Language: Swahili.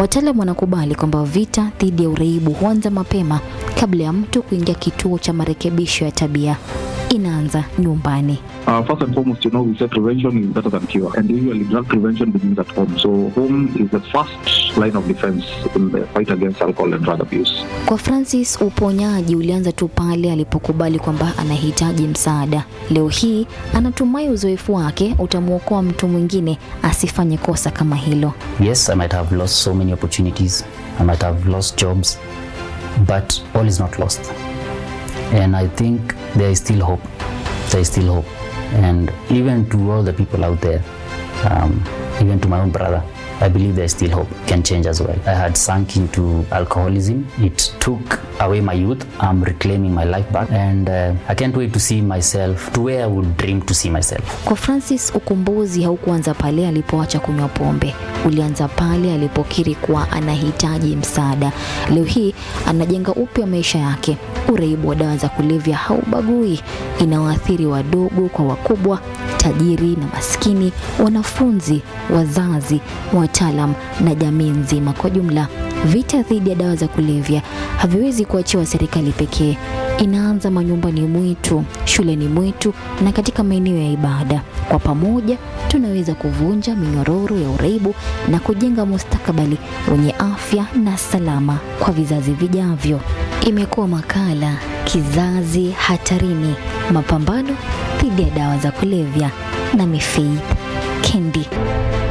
Wataalamu wanakubali kwamba vita dhidi ya uraibu huanza mapema kabla ya mtu kuingia kituo cha marekebisho ya tabia. Inaanza nyumbani. Uh, first and foremost, you know, we say prevention is better than cure. And usually drug prevention begins at home. So home is the first line of defense in the fight against alcohol and drug abuse. Kwa Francis, uponyaji ulianza tu pale alipokubali kwamba anahitaji msaada. Leo hii anatumai uzoefu wake utamwokoa mtu mwingine asifanye kosa kama hilo. Yes, I might have lost so many opportunities. I might have lost jobs, but all is not lost. And I think there is still hope. There is still hope. And even to all the people out there, um, even to my own brother, I believe there is still hope. It can change as well. I had sunk into alcoholism. It took away my youth. I'm reclaiming my life back. And uh, I can't wait to see myself to where I would dream to see myself. Kwa Francis, ukombozi haukuanza pale alipoacha kunywa pombe, ulianza pale alipokiri kuwa anahitaji msaada. Leo hii anajenga upya maisha yake. Uraibu wa dawa za kulevya haubagui, inawaathiri wadogo kwa wakubwa, tajiri na maskini, wanafunzi, wazazi, wataalam na jamii nzima kwa jumla. Vita dhidi ya dawa za kulevya haviwezi kuachiwa serikali pekee. Inaanza manyumbani mwetu, shuleni mwetu na katika maeneo ya ibada. Kwa pamoja tunaweza kuvunja minyororo ya uraibu na kujenga mustakabali wenye afya na salama kwa vizazi vijavyo. Imekuwa makala Kizazi Hatarini, mapambano dhidi ya dawa za kulevya na Faith Kendi.